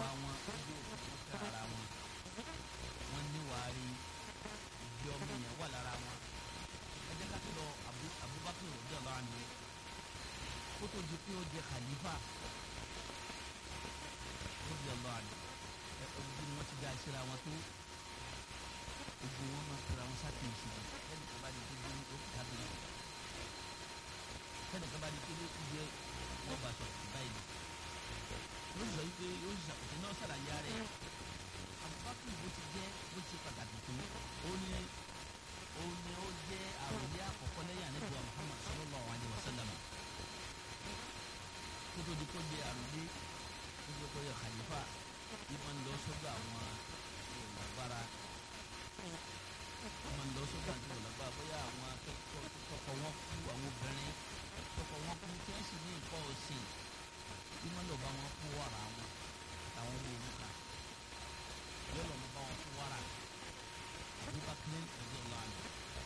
wọn ojú òkú fẹ́ ara wọn wọ́n níwàárí ìdí ọmọ yẹn wà lára wọn ẹ jẹ́ ká tó lọ Abubakar rọ̀bí ọ̀lá ni kó tó di pé ó jẹ khalifa rọ̀bí ọ̀lá ni ẹ ojú ni wọ́n ti dá ìṣẹ́ra wọn tó ojú wọn máa tura wọn sákèésì ẹnì kan bá di tó gbé ní ó kìtà bí wọn ẹnì kan bá di tó gbé jẹ wọn bá sọ báyìí ló sọ yìí pé yóò ṣàkóso náà ṣàlàyé rẹ Abubakar bó ti jẹ bó ti ṣe pàtàkì tó ó ní ó ní ó jẹ àròlé àkọ́kọ́ lẹ́yìn àníbùwà Muhammad sallallahu alayhi wa sallam kótó di kó jẹ àròlé kótó di kó jẹ khalifa ìmọ̀ ń lọ sọ́dọ̀ àwọn olùlágbára ìmọ̀ ń lọ sọ́dọ̀ àti olùlágbára bóyá àwọn tọkọ wọn kú àwọn obìnrin tọkọ wọn kú tí wọ́n sì ní nǹkan ọ̀sìn ìmọ̀ lọ bá wọn kú wàrà wọn àtàwọn ọmọ òrùka yóò lọ bá wọn kú wàrà Abubakar ọjọ́ lọ́nà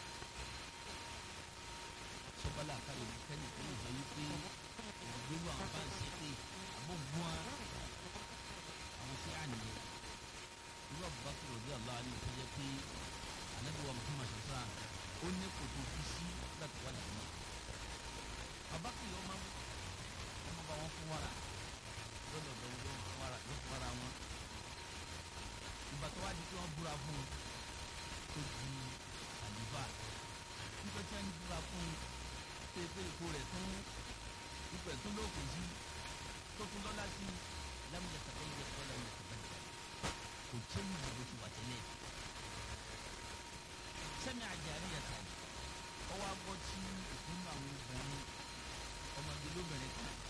sọ́bálà káyọ̀ kẹ́ni tó lè sọ wípé ògbéró àwọn bá ń ṣe pé àbọ̀gbọ́n àwọn sí àníyẹ irú Abubakar ọjọ́ lọ́nà tó jẹ́ pé anabiwa Muhammad sasa ó ní kòtò fi sí láti wà lẹ́yìn Abubakar yóò máa ọmọ bá wọn fún wàrà lọ́dọ̀ bẹ̀rẹ̀ yóò fún wàrà yóò fún wàrà wọn ìgbà tó wá di pé wọ́n búra fún un tó di àlùfà nígbà tí wọ́n búra fún un pépé ipò rẹ̀ tún ipò ẹ̀ tún lókun sí tó tún lọ́lá sí lámìyẹ tàbí ìyẹ tó lámìyẹ tàbí kò tẹ́lẹ̀ ìdìbò ti wà tẹ́lẹ̀ sẹ́mi àjàrí yàtà ọwọ́ agbọ́ tí ìpinnu àwọn obìnrin ọmọdé lóbìnrin kan